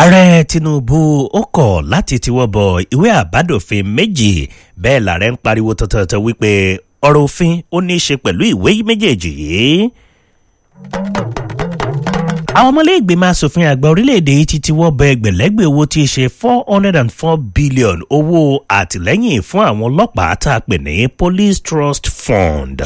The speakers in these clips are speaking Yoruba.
ààrẹ tinubu ó kọ̀ láti tiwọ́ bọ ìwé àbádòfin méjì bẹ́ẹ̀ làárẹ̀ ń pariwo tọ̀tọ̀tọ̀ wípé ọ̀rọ̀ òfin ó ní í ṣe pẹ̀lú ìwé méjèèjì yìí. àwọn ọmọlẹ́gbẹ̀mọ asòfin àgbà orílẹ̀-èdè yìí ti tiwọ́ bọ ẹgbẹ̀lẹ́gbẹ̀ owó tí í ṣe four hundred and four billion owó àtìlẹ́yìn fún àwọn ọlọ́pàá tá a pè ní police trust fund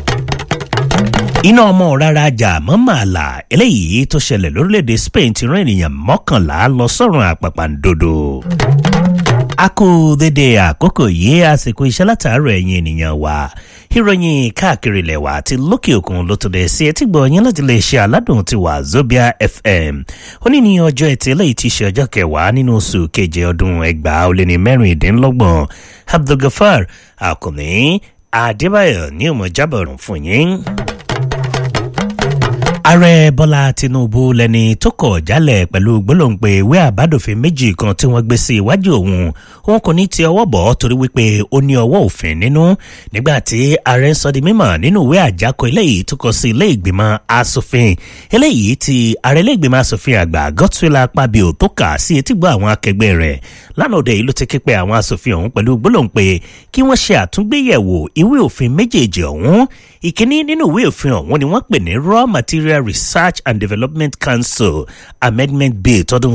iná ọmọ rárá jà mọ́ màlà eléyìí tó ṣẹlẹ̀ lórílẹ̀‐èdè spain ti rán ènìyàn mọ́kànlá lọ sọ́run àpàpàǹdodo. a kú dédé àkókò yìí àsìkò iṣẹ́ látàárọ̀ ẹ̀yìn ènìyàn wa ìròyìn káàkiri ilẹ̀ wa àti lókè òkun ló tó dẹ̀ sí etí gbọ́ yín láti lè ṣe aládùn ti wà zobia fm ó ní ní ọjọ́ ẹtì eléyìí ti ṣe ọjọ́ kẹwàá nínú oṣù keje ọdún ẹgbàá ó lé ní mẹ́rìndínlọ́gbọ̀n abdulgafar akùnní adébáyọ̀ ní ọmọ jábọ̀rún fún yín ààrẹ bọ́lá tinubu lẹni tó kọ̀ jálẹ̀ pẹ̀lú gbólóǹpé ìwé àbádòfin méjì kan tí wọ́n gbé sí iwájú òun òun kò ní ti ọwọ́ bọ̀ torí wípé ó ní ọwọ́ òfin nínú nígbà tí ààrẹ ń sọ di mímọ̀ nínú ìwé àjákọ eléyìí tó kọ sí ilé ìgbìmọ̀ asòfin eléyìí tí ààrẹ ilé ìgbìmọ̀ asòfin àgbà godswill apabio tó kà sí etígbọ́ àwọn akẹgbẹ́ rẹ̀ lánàá òde yìí ló ti ké pe àwọn asòfin ọ̀hún pẹ̀lú gbólóǹpé kí wọ́n ṣe àtúngbéyẹ̀wò ìwé òfin méjèèjì ọ̀hún ìkíní nínú ìwé òfin ọ̀hún ni wọ́n pè ní raw material research and development council amendment bill tọdún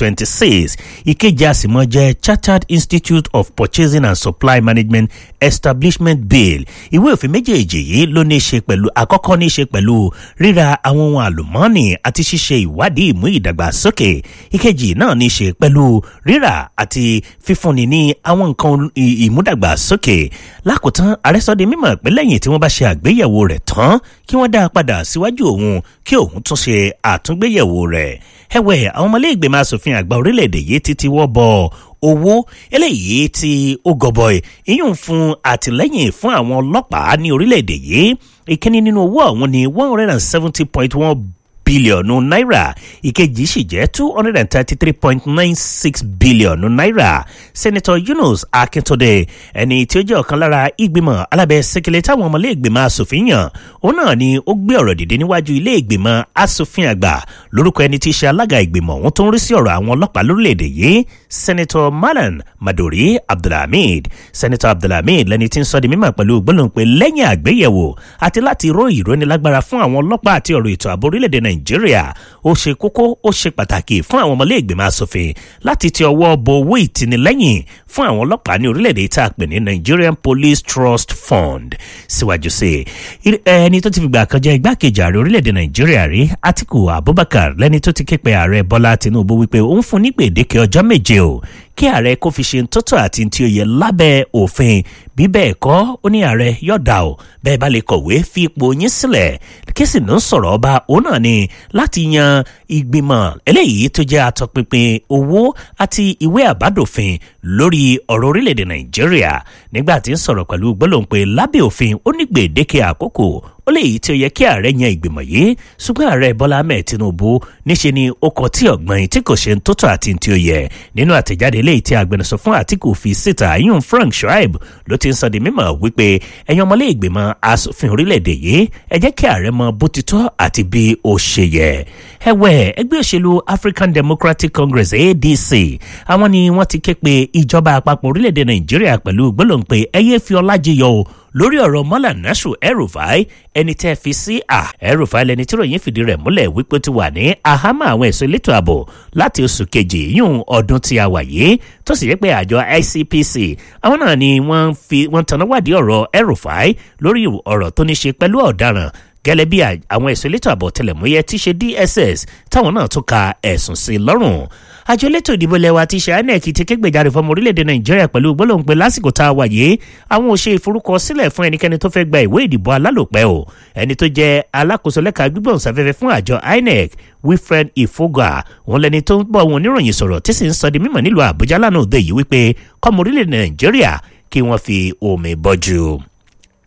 2026 ìkejì àsìmọ́ jẹ́ chartered institute of purchasing and supply management establishment bill ìwé òfin méjèèjì yìí ló ní í ṣe pẹ̀lú àkọ́kọ́ ní í ṣe pẹ̀lú ríra àwọn ohun àlùmọ́ọ́nì àti ṣíṣe ìwádìí ìmú ìdàgbàsókè ìkejì náà ní í ṣe pẹ̀lú rírà àti fífúnni ní àwọn nǹkan ìmúdàgbàsókè lákòótán àrẹ́sọ́dẹ mímọ̀ pé lẹ́yìn tí wọ́n bá ṣe àgbéyẹ̀wò rẹ̀ tán kí wọ́n dá a padà síwájú òun kí òun tún ṣe àtúngbéyẹ̀wò rẹ̀ ẹ̀wẹ̀ àwọn ọmọlẹ́gbẹ̀mọ asòfin àgbà orílẹ̀-èdè yìí ti ti wọ́ bọ̀ owó eléyìí tí ó gọbọi ìyún fún àtìlẹ́yìn fún àwọn ọlọ́pàá ní orílẹ̀-èdè yìí ìkíní nínú owó ọ̀hún ní one hundred and seventy point one bílíọ̀nù náírà ìkejì sì jẹ́ two hundred and thirty-three point nine six bílíọ̀nù náírà senator yunus akíntúndé ẹni tí ó jẹ́ ọ̀kan lára ìgbìmọ̀ alábẹ́ sẹ́kẹ̀lẹ̀ táwọn ọmọlé ìgbìmọ̀ asòfin yàn òun náà ni ó gbé ọ̀rọ̀ dìde níwájú ilé ìgbìmọ̀ asòfin àgbà lórúkọ ẹni tí í ṣe alága ìgbìmọ̀ òun tó ń rí sí ọ̀rọ̀ àwọn ọlọ́pàá lórílẹ̀‐èdè yìí senator malan madori abdulhamid senator abdulhamid lẹni tí ń sọ di mímọ̀ pẹ̀lú gbólóhùn pé lẹ́yìn àgbéyẹ̀wò àti láti ró ìrónilágbára fún àwọn ọlọ́pàá àti ọ̀rọ̀ ètò ààbò orílẹ̀-èdè nàìjíríà ó ṣe kókó ó ṣe pàtàkì fún àwọn ọmọlé ìgbìmọ̀ asòfin láti ti ọwọ́ bọ owó ìtìnílẹ́yìn fún àwọn ọlọ́pàá ní orílẹ̀-èdè tá a pè ní nigerian police trust fund síwájú sí i ẹni tó ti fìgbà kan jẹ́ igbákejì ààrẹ orílẹ̀-èdè nàìjíríà rí atiku abubakar lẹ́ni tó ti ké pe ààrẹ bọ́lá tinubu wípé ó ń fún ní gbèdéke ọjọ́ méje o kí ààrẹ kó fi ṣe ń tótó àti tí ó yẹ lábẹ́ òfin bí bẹ́ẹ̀ kọ́ ó ní ààrẹ yọ̀dà o bẹ́ẹ̀ bá lè kọ̀wé fi ipò yín sílẹ̀ kí sì ń sọ̀rọ̀ ọba òun náà ni láti yan ìgbìmọ̀ eléyìí tó jẹ́ atọ́pinpin owó àti ìwé àbádòfin lórí ọ̀rọ̀ orílẹ̀-èdè nàìjíríà nígbà tí ń sọ̀rọ̀ pẹ̀lú gbólóhùn pé lábẹ́ òfin ó ní gbèdéke àkókò ó lè yí tí ó yẹ kí ààrẹ yan ìgbìmọ̀ yìí ṣùgbọ́n ààrẹ bọ́lá ahmed tinubu níṣe ni ó kọ tí ọ̀gbọ́n tí kò ṣe ń tótó àti tí ó yẹ nínú àtẹ̀jáde eléyìí tí agbẹnusọ fún àtìkù fi síta yún frank shoaib ló ti ń sọ di mímọ̀ wípé ẹ̀yin ọmọlé ìgbìmọ̀ asòfin orílẹ̀-èdè yìí ẹ jẹ́ kí ààrẹ mọ bó ti tọ́ àti bí ó ṣe yẹ ẹ̀wẹ̀ ẹgbẹ́ òṣèlú african democratic congress adc àwọn ni wọ́n ti ké pe ìjọba àpapọ̀ orílẹ̀-èdè nàìjíríà pẹ̀lú gbólóǹpé ẹyẹ fi ọlájiyọ o lórí ọ̀rọ̀ mọ́là nasu erufai ẹni tẹ́ fi sí à erufai lẹni tí ròyìn fìdí rẹ̀ múlẹ̀ wípé ti wà ní àhámọ́ àwọn ẹ̀sọ́ elétò ààbò láti oṣù kejì yún ọdún tí a wà yìí tó sì yẹ pé àjọ icpc àwọn náà ni wọ́n fi wọ́n tanná wádìí ọ̀rọ̀ erufai lórí ọ̀rọ̀ tó ní ṣe pẹ̀lú ọ̀daràn gẹ́lẹ́ bí àwọn ẹ̀sọ́ elétò ààbò tẹlẹ̀múyẹ́ tí ṣe dss táwọn náà tún ka ẹ̀sùn sí lọ́rùn àjọ elétò ìdìbò lẹwa ti ṣe inec ti ké gbèjáde fọmọ orílẹ̀-èdè nàìjíríà pẹ̀lú gbólóhùn pé lásìkò tá a wà yìí àwọn ò ṣe ìforúkọsílẹ̀ fún ẹnikẹ́ni tó fẹ́ gba ìwé ìdìbò alálòpẹ́ o ẹni tó jẹ́ alákòóso lẹ́ka gbígbọ̀nsáfẹ́fẹ́ fún àjọ inec wilfred ifoga wọn lẹni tó ń bọ̀ wọn oníròyìn sọ̀rọ̀ tí sì ń sọ di mímọ̀ nílùú àbújá lánàá òde yìí wípé kọ́mọ orílẹ̀-èdè nàìjíríà kí wọ́n fi omi bọ́jú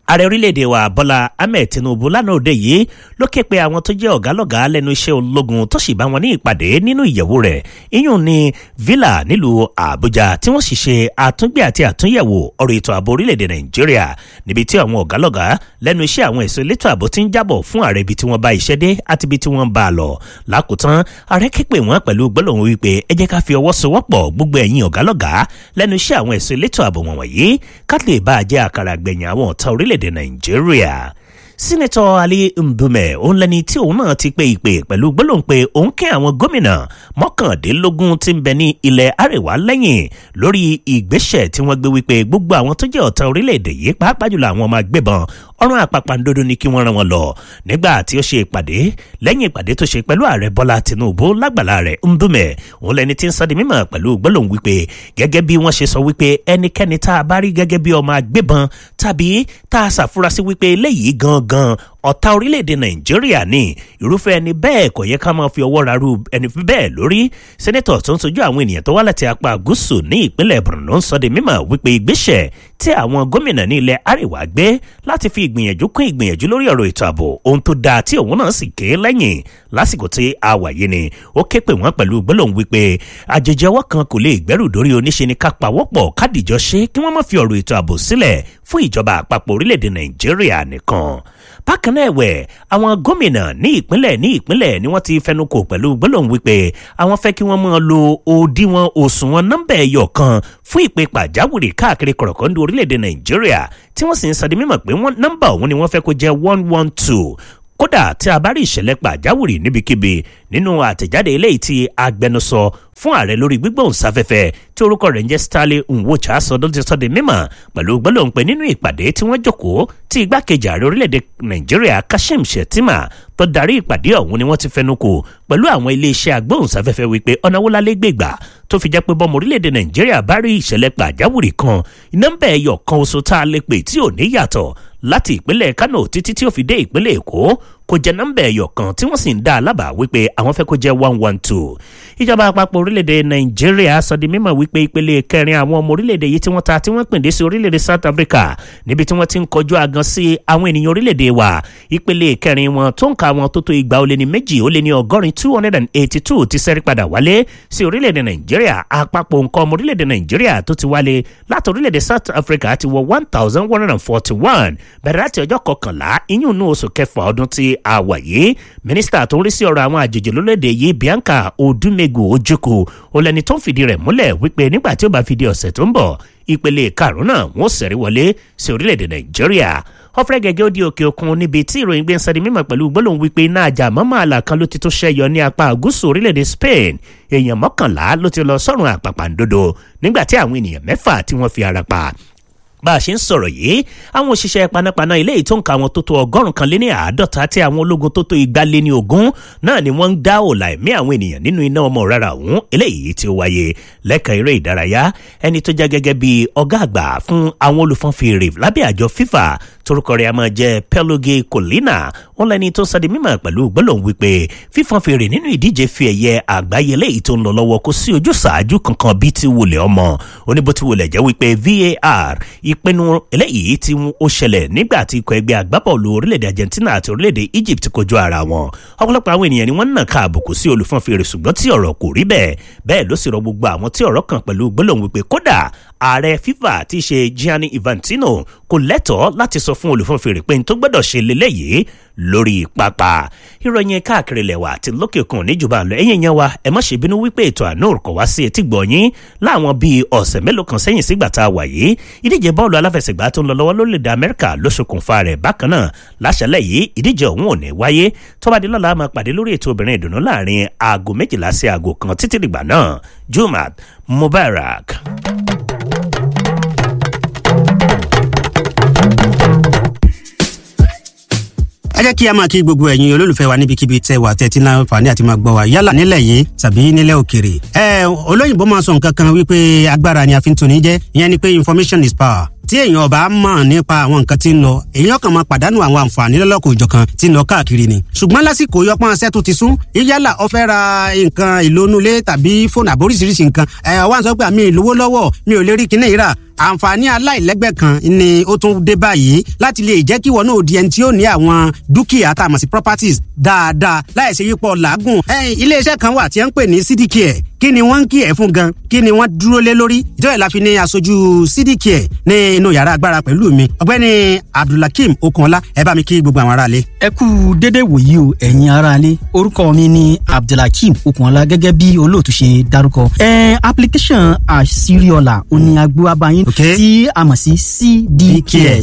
ààrẹ orílẹ̀-èdè wa bọ́lá ahmed tinubu lánàá òde yìí ló ké pe àwọn tó jẹ́ ọ̀gálọ́gàá lẹ́nu iṣẹ́ ológun tó sì bá wọn ní ìpàdé nínú ìyẹ̀wò rẹ̀ iyùn ní villa nílùú àbújá tí wọ́n sì ṣe àtúngbé àti àtúnyẹ̀wò ọ̀rọ̀ ètò ààbò orílẹ̀-èdè nàìjíríà níbi tí àwọn ọ̀gálọ́gàá lẹ́nu iṣẹ́ àwọn ẹ̀sọ́ elétò ààbò ti ń jábọ̀ fún ààrẹ ibi tí wọ́n bá iṣẹ́ dé àti ibi tí wọ́n bá a lọ lákòótán ààrẹ ké pè wọ́n pẹ̀lú gbólóhùn wípé ẹ jẹ́ ká fi ọwọ́ sowọ́pọ̀ gbogbo ẹ̀yin ọ̀gálọ́gàá lẹ́nu iṣẹ́ àwọn ẹ̀sọ́ elétò ààbò wọ̀nyí ká lè bá a jẹ́ àkàrà gbẹ̀yìn àwọn ọ̀tá orílẹ̀-èdè nàìjíríà sínẹtọ ali ndume òun lẹni tí òun náà ti pe ìpè pẹ̀lú gbólóhùn pé òun kẹ́ àwọn gómìnà mọ́kàndínlógún tí ń bẹ ní ilẹ̀ àríwá lẹ́yìn lórí ìgbésẹ̀ tí wọ́n gbé wípé gbogbo àwọn tó jẹ́ ọ̀tá orílẹ̀-èdè yìí pàápàá jùlọ àwọn ọmọ agbébọn ọ̀run àpàpàǹdodo ni kí wọ́n rán wọn lọ nígbà tí ó ṣe ìpàdé lẹ́yìn ìpàdé tó ṣe pẹ̀lú ààrẹ bọ́lá tinubu lágbàlá rẹ̀ ndume òun lẹni tí ń sọ di mímọ̀ pẹ̀lú gbólóhùn wípé gẹ́gẹ́ bí wọ́n ṣe sọ wípé ẹnikẹ́ni tá a bá rí gẹ́gẹ́ bí ọmọ agbébọn tàbí tá a ṣàfurasí wípé eléyìí gangan ọ̀tá orílẹ̀-èdè nàìjíríà ní irúfẹ́ ẹni bẹ́ẹ̀ kò yẹ ká máa fi ọwọ́ rarú ẹni bẹ́ẹ̀ lórí sẹ́nẹ́tọ̀ tó ń sojú àwọn ènìyàn tó wá láti apá gúúsù ní ìpínlẹ̀ borno ń sọ di mímọ̀ wípé ìgbésẹ̀ tí àwọn gómìnà ní ilẹ̀ àríwá gbé láti fi ìgbìyànjú kún ìgbìyànjú lórí ọ̀rọ̀ ètò ààbò ohun tó dáa tí òun náà sì ké lẹ́yìn lásìkò tí a wà yìí ni ó ké pè wọ́n pẹ̀lú gbólóhùn wípé àjèjì ọwọ́ kan kò lè gbẹ́rù dórí oníṣe ni ká pawọ́pọ̀ kádìjọ ṣe kí wọ́n má fi ọ̀rọ̀ ètò ààbò sílẹ̀ fún ìjọba àpapọ̀ orílẹ̀-èdè nàìjíríà nìkan bákan náà ẹ̀wẹ̀ àwọn gómìnà ní ìpínlẹ̀ ní ìpínlẹ̀ ni wọ́n ti fẹnukò pẹ̀lú gbólóhùn wípé àwọn fẹ́ kí wọ́n máa lo òdiwọ̀n òṣùwọ̀n nọ́mbà ẹ̀yọ̀ kan fún ìpè pàjáwìrì káàkiri kọ̀rọ̀kọ́ndù orílẹ̀-èdè nàìjíríà tí wọ́n sì ń sọ di mímọ̀ pé nọ́mbà òun ni wọ́n fẹ́ kó jẹ́ one one two kódà tí a bá rí ìṣẹ̀lẹ̀ pàjáwìrì níbikíbi nínú àtẹ̀jáde eléyìí tí agbẹnusọ fún ààrẹ lórí gbígbóhùnsáfẹ́fẹ́ tí orúkọ rẹ̀ ń jẹ́ stanley nwocha sọdún ti sọ́de mímọ̀ pẹ̀lú gbólóhùn pé nínú ìpàdé tí wọ́n jókòó tí igbákejì ààrẹ orílẹ̀-èdè nàìjíríà kashim shettima tó darí ìpàdé ọ̀hún ni wọ́n ti fẹnu kò pẹ̀lú àwọn iléeṣẹ́ agbóhùnsáfẹ́fẹ́ wípé ọ̀nà wo lálẹ́ gbègbà tó fi jẹ́ pé bọ́mọ orílẹ̀-èdè nàìjíríà bá rí ìṣẹ̀lẹ̀ pàjáwìrì kan nọ́mbà ẹ̀yọ̀ kan oṣù tá a lè pè tí ò ní yàtọ̀ láti ìpínlẹ̀ kano títí tí ó fi dé ìpínlẹ̀ èkó kò jẹ́ nọ́mbà ẹ̀yọ̀ kan tí wọ́n sì ń dá a lábàá wípé àwọn fẹ́ kó jẹ́ one one two ìjọba àpapọ̀ orílẹ̀-èdè nàìjíríà sọ di mímọ̀ wípé ìpele kẹrin àwọn ọmọ orílẹ̀-èdè yìí tí wọ́n ta tí wọ́n pèndé sí orílẹ̀-èdè south africa níbi tí wọ́n ti ń kọjú agan sí àwọn ènìyàn orílẹ̀-èdè wa ìpele kẹrin wọn tó ń ka àwọn tó tó igba ó lé ní méjì ó lé ní ọgọ́rin two hundred and eighty two ti sẹ́rí padà wálé sí orílẹ̀-èdè nàìjíríà àpapọ̀ nǹkan ọmọ orílẹ̀-èdè nàìjíríà tó ti wálé láti orílẹ̀-èdè south africa ti wọ one thousand one hundred and forty one bẹ̀rẹ̀ láti ọjọ́ kọkànlá iyún inú oṣù kẹfà ọdún tí a wà yìí mínísítà tó ń rí sí ọ̀rọ̀ àwọn àjèjì lólóde yìí bianca odumegu ojukwu ó lẹni tó ń fìdí rẹ̀ múlẹ̀ wípé nígbà tí ó bá fi di ọ̀sẹ̀ tó ń bọ̀ ìpele karùn-ún náà wọ́n sẹ̀rí wọlé sí orílẹ̀-èdè nàìjíríà ọ̀fẹ́ gẹ́gẹ́ ó di òkè òkun níbi tí ìròyìn gbé ń sọ di mímọ̀ pẹ̀lú gbólóhùn wípé iná àjà mọ́mọ́ àlà kan ló ti tó ṣẹ́yọ ní apá gúúsù orílẹ̀-èdè spain èèyàn mọ́kànlá ló ti lọ sọ́run àpàpàǹdodo nígbà tí àwọn ènìyàn mẹ́fà tí wọ́n fi ara pa bá a ṣe ń sọ̀rọ̀ yìí àwọn òṣìṣẹ́ panápaná ilé yìí tó ń ka àwọn tó tó ọgọ́rùn kan lé ní àádọ́ta tí àwọn ológun tó tó igba lé ní ogún náà ni wọ́n ń dá òòlà ẹ̀mí àwọn ènìyàn nínú iná ọmọ rárá ọ̀hún eléyìí tí ó wáyé lẹ́ka eré ìdárayá ẹni tó jẹ́ gẹ́gẹ́ bí ọgá àgbà fún àwọn olùfọ́n fèrè lábẹ́ àjọ fífà torúkọ rẹ̀ a máa jẹ́ peloge colina wọn lẹni tó sọ di mímọ̀ pẹ̀lú gbólóhùn wípé fífọ́n fèrè nínú ìdíje fi ẹ̀yẹ àgbáyé eléyìí tó ń lọ lọ́wọ́ kó sí ojú ṣáájú kankan bíi ti wulẹ̀ ọmọ oníbo ti wulẹ̀ jẹ́ wípé var ìpinnu eléyìí tí ó ṣẹlẹ̀ nígbà tí ikọ̀ ẹgbẹ́ agbábọ́ọ̀lù orílẹ̀-èdè argentina àti orílẹ̀-èdè egypt kojú ara wọn ọ̀pọ̀lọpọ̀ àwọn ènìyàn ni wọ́n ń nà ká àbùkù sí olùfọ́n fèrè ṣùgbọ́n tí ọ̀rọ̀ kò rí bẹ́ẹ̀ bẹ́ẹ̀ ló sì rọ gbogbo àwọn tí ọ̀rọ̀ kan pẹ̀lú gbólóhùn wípé kódà ààrẹ fifa ti ṣe gianni infantino kò lẹ́tọ̀ọ́ láti sọ fún olùfọ́n fèrè pé n tó gbọ́dọ̀ ṣe lélẹ́yìí lórí pápá ìròyìn káàkiri lẹ̀wà àti lókè òkun níjọba àlọ́ ẹ̀yìn yẹn wa ẹ má ṣe bínú wípé ètò àánú kò wá sí etí gbọ̀nyín láwọn bíi ọ̀sẹ̀ mélòó kan sẹ́yìn sígbà tá a wà yìí ìdíje bọ́ọ̀lù aláfẹsẹ̀gbá tó ń lọ lọ́wọ́ lórílẹ̀‐èdè amẹ́ríkà ló ṣokùnfà rẹ̀ bákan náà láṣẹlẹ̀ yìí ìdíje ọ̀hún ò ní wáyé tó bá di lọ́la máa pàdé lórí ètò obìnrin ìdùnnú láàrin aago méjìlá sí aago kan títí dìgbà náà jumat mubarak. ẹ jẹ́ kí a máa kí gbogbo ẹ̀yin olólùfẹ́ wa níbikíbi tẹ́ wà tẹ́tí náà fàní àti máa gbọ́ wa yálà nílẹ̀ yìí tàbí nílẹ̀ òkèrè. ẹ olóyìnbó máa sọ nǹkan kan wípé agbára ni a fi ń toni jẹ́ ìyẹn ni pé information is power tí èèyàn ọba mọ̀ nípa àwọn nǹkan tí ń lọ èèyàn kan máa pàdánù àwọn àǹfààní lọ́lọ́kọ̀ òjọ̀kan tí ń lọ káàkiri ni ṣùgbọ́n lásìkò yọpọ́n aṣẹ́ tó ti sún yálà ó fẹ́ ra nǹkan ìlónúlé tàbí fóònù àbóríṣiríṣi nǹkan ẹ̀ wá ń sọ pé àmì ìlówó lọ́wọ́ mi ò lè rí kinní yìí rà àǹfààní aláìlẹ́gbẹ́ kan ni ó tún dé báyìí láti lè jẹ́ kí wọn náà di ẹni tí ó ní àwọn dúkìá tá a mọ̀ sí properties dáadáa láì ṣe yípo làágùn. iléeṣẹ́ kan wà tí wọ́n ń pè ní cdcare kí ni wọ́n ń kí ẹ̀ fún gan kí ni wọ́n dúró lé lórí ìjọba ìlà fi ní aṣojú cdcare ní inú yàrá agbára pẹ̀lú mi ọ̀gbẹ́ni abdulhakeem okunọlá ẹ bá mi kí gbogbo àwọn aráalé. ẹ kú dédé wòyí o ẹ̀yin aráalé orúkọ mi ni abdulhakeem okunọlá gẹ́gẹ́ bí olóòtú ṣe dárúkọ. ẹ application àṣírí-ọ̀la òní agbó abayín Okay. tí a mọ̀ sí cdcare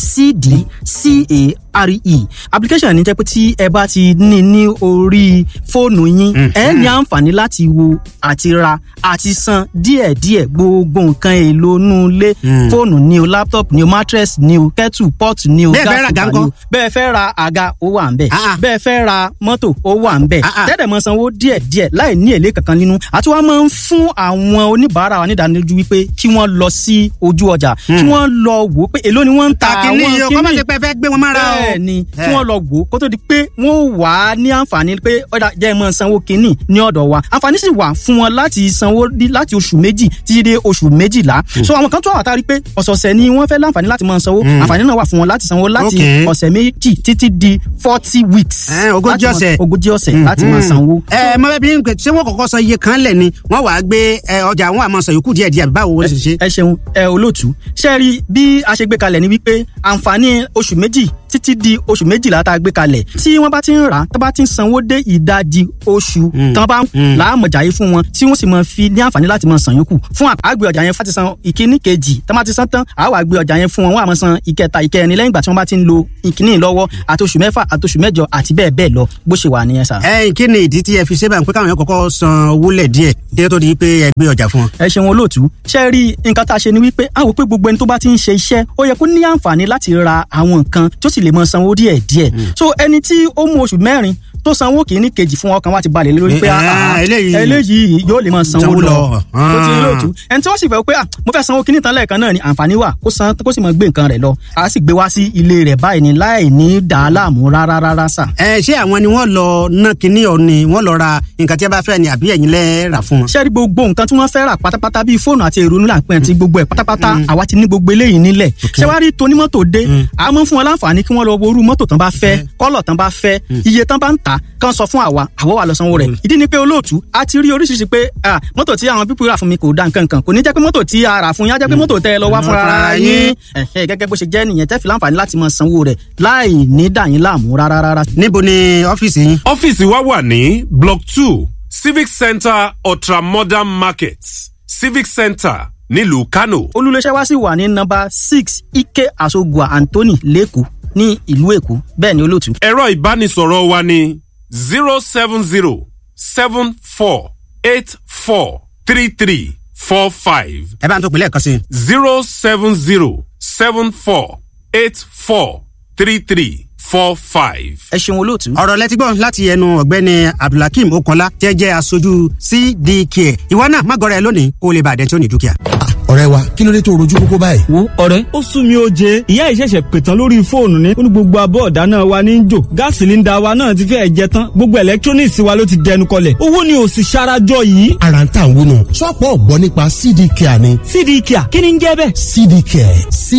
cdcare application ní jẹ́ pé tí ẹ bá ti ní ní orí fóònù yín ẹ ní àǹfààní láti wo àti ra àti san díẹ̀díẹ̀ gbogbo nǹkan èlò inú ilé fóònù ni o laptop ni o mattress ni o kettle pot ni o Bẹ́ẹ̀ fẹ́ ra gas àga cooker ni o ńkọ́? bẹ́ẹ̀ fẹ́ ra àga ó wà ń bẹ̀ Ah, ah. bẹ́ẹ̀ fẹ́ ra mọ́tò ó wà ń bẹ̀ Ah, ah. tẹ́tẹ̀ mọ́ sanwó díẹ̀díẹ̀ láì ní èlé kankan nínú àti wọ́n máa ń fún àwọn oníbàárà wa nídánilójú wípé kí wọ́n lọ sí ojú ọjà kí wọ́n lọ wò ó pé èló ni wọ́n ń ta àwọn kàkínní yìí o kọ́ máa kíní ṣe pé ẹ fẹ́ gbé wọn mára o. bẹ́ẹ̀ ni Eh. kí wọ́n lọ wò ó kó tó di pé wọ́n wà á ní àǹfààní pé ọ̀dà jẹ́ ẹ máa sanwó kínní ní ọ̀dọ̀ wa àǹfààní sì wà fún wọn láti sanwó dí- láti oṣù méjì títí dé oṣù méjìlá so àwọn kan tó àwọn àtàrí pé ọ̀sọ̀ọ̀sẹ̀ ni wọ́n fẹ́ láǹfààní láti máa sanwó àǹfààní náà wà fún wọn láti sanwó láti Okay. ọ̀sẹ̀ méjì títí di forty weeks Eh, ogójì láti máa- ọ̀sẹ̀. ogójì ọ̀sẹ̀ láti máa sanwó. ẹ mọ bẹẹ bí n pè ṣé wọn kọ́kọ́ san iye kan lẹ ni wọn wàá gbé ẹ, ọjà wọn àmọ́ san yòókù díẹ̀ díẹ̀ báwo wọn ṣe ṣe. ẹ ṣeun ẹ olóòtú ṣe rí bí a ṣe gbé kalẹ̀ ni wípé àǹfààní oṣù méjì títí di oṣù méjìlá tá a gbé kalẹ̀ tí wọ́n bá ti ń rà á tó bá ti ń sanwó dé ìdajì oṣù tán bá ń láàmọ̀jà yìí fún wọn tí wọ́n sì máa fi ní àǹfààní láti máa san yòókù fún àgbẹ̀ ọjà yẹn fún àti san ìkíní kejì tó bá ti san tán àá wà gbé ọjà yẹn fún wọn wọ́n á máa san ìkẹta ìkẹrin lẹ́yìn ìgbà tí wọ́n bá ti ń lo ìkíní lọ́wọ́ àti oṣù mẹ́fà àti oṣù mẹ́jọ àti bẹ́ẹ̀ bẹ́ẹ̀ lọ bó ṣe wà nìyẹn sà. ẹ kí ni ìdí tí ẹ fi ṣe báyìí pé káwọn yẹn kọ́kọ́ san owó lẹ díẹ̀ kí ẹ tó di pé ẹ gbé ọjà fún wọn. ẹ ṣeun olóòtú ṣe rí nǹkan tá a ṣe ni wípé a wò pé gbogbo ẹni tó bá ti ń ṣe iṣẹ́ ó yẹ kó ní àǹfààní láti ra àwọn nǹkan tó sì lè mọ sanwó díẹ̀ díẹ̀ so ẹni tí ó mú oṣù mẹ́rin tó sanwó kìíní kejì fún ọkàn wa ti balẹ̀ lé lórí pé Eh, ah, ah, eléyìí- eléyìí yóò lè mọ sanwó Sanwó lọ lọ. tó ti rí Ah. olóòtú ẹni tí wọ́n sì fẹ́ pé ah, mo fẹ́ sanwó kìíní tán lẹ́ẹ̀kan náà ni àǹfààní wà kó san kó sì mọ gbé nǹkan rẹ̀ lọ a sì gbé wá sí ilé rẹ̀ báyìí ni láì ní dàá láàmú rárá rárá sà. ẹ ṣé àwọn ni wọn lọ ná kinní ọ ni wọn lọ ra nǹkan tí ẹ bá fẹ́ ni àbí ẹ̀yin lẹ rà fún wọn. ṣé rí gbogbo nǹkan tí wọ́n fẹ́ rà pátápátá bíi fóònù àti èrò nílà pẹ́ àti gbogbo ẹ̀ pátápátá àwa ti ní gbogbo eléyìí nílẹ̀ ṣé wàá rí tonímọ́tò dé a máa ń fún wọn láǹfààní kí wọ́n lọ wo irú mọ́tò tán bá fẹ́ kọ́lọ̀ tán bá fẹ́ iye tán bá ń tà kán sọ fún àwa àwọ̀ wà lọ sanwó rẹ̀ ìdí ni pé olóòtú a ti rí oríṣiríṣi pé ah, mọ́tò tí àwọn pípọ̀ rà fún mi kò da nǹkan kan kò ní jẹ́ pé mọ́tò tí a rà fún yín á jẹ́ pé mọ́tò tẹ́ ẹ lọ wá Mm. fúnra ara yín Ẹ̀hẹ́, gẹ́gẹ́ bó ṣe jẹ́ nìyẹn tẹ́ fi láǹfààní láti máa sanwó rẹ̀ láì ní dà yín láàmú rárá rárá níbo ni ọ́fíìsì yín. ọ́fíìsì wa wà ní block two civic centre ultramodern market civic centre nílùú kano. olùléṣẹ́ wa sì wà ní nọ́mbà six ike asogua anthony lẹ́kọ̀ọ́ ní ìlú èkó bẹ́ẹ̀ ni olóòtú. ẹ̀rọ ìbánisọ̀rọ̀ wa ní zero seven zero seven four eight four three three four five ẹ bá ń tó pinlẹ̀ kan sí i. zero seven zero seven four eight four three three four five. ẹ ṣeun olóòtú. ọ̀rọ̀ lẹ́tí gbọ́ láti ẹnu ọ̀gbẹ́ni abdulhakeem okanla tí ẹ jẹ́ aṣojú cdk ìwọ náà má gọrẹ lónìí kó o lè bàdẹ́ tí ó ní dúkìá. ọ̀rẹ́ wa kí ló dé tó rojú kókó báyìí. wo ọ̀rẹ́ ó sún mi ó jẹ ìyá ìṣẹ̀ṣẹ̀ pètàn lórí fóònù ní ó ní gbogbo abọ́ ọ̀dà náà wa ní í jò gáàsì sílíńdà wa náà ti fẹ́ẹ̀ jẹ tán gbogbo electronics wa ló ti dẹnu kọlẹ̀ owó ni ò sì ṣarajọ yìí. ara ń tà ń wúnu ṣọ́ọ̀pù ọ̀gbọ́n nípa cd care ni cd kia kí ni ń jẹ́ bẹ́ẹ̀. cd care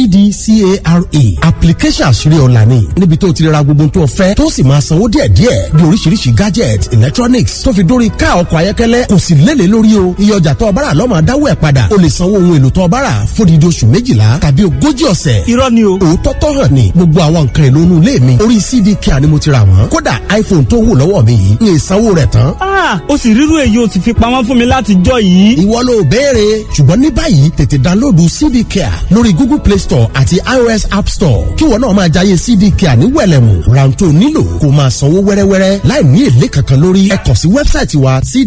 cdcare application àṣírí ọ̀la ni níbi tó ti ra gbogbo tó fẹ́ tó sì máa sanwó díẹ̀díẹ̀ bí oríṣiríṣi gadget electronics tó fi dórí ká ọkọ̀ ayọ́kẹ́lẹ́ kò sì lélẹ̀ lórí o iye ọjà tó ọbára lọ́mọ adáwọ̀ ẹ̀ padà o lè sanwó ohun èlò tó ọbára fódìdí oṣù méjìlá tàbí ogójì ọ̀sẹ̀ irọ́ ni o. òótọ́ tó hàn ní gbogbo àwọn nǹkan èlò inú ilé mi orí cd care ni mo ti rà wọ́n kódà iphone tó wù lọ́wọ́ mi yìí ní ìsanwó rẹ̀ tán Ah, ó sì rírú èyí ó sì fi pamọ́ fún mi láti jọ yìí. ìwọ ló béèrè ṣùgbọ́n ní báyìí tètè dánlóòdù cd care lórí google play store àti ios app store kí wọn náà máa jayé cd care ní wẹ̀lẹ̀mù rántó nílò kó máa sanwó wẹ́rẹ́wẹ́rẹ́ láì ní èlé kankan lórí ẹ kàn sí wẹ́bsáìtì wa cd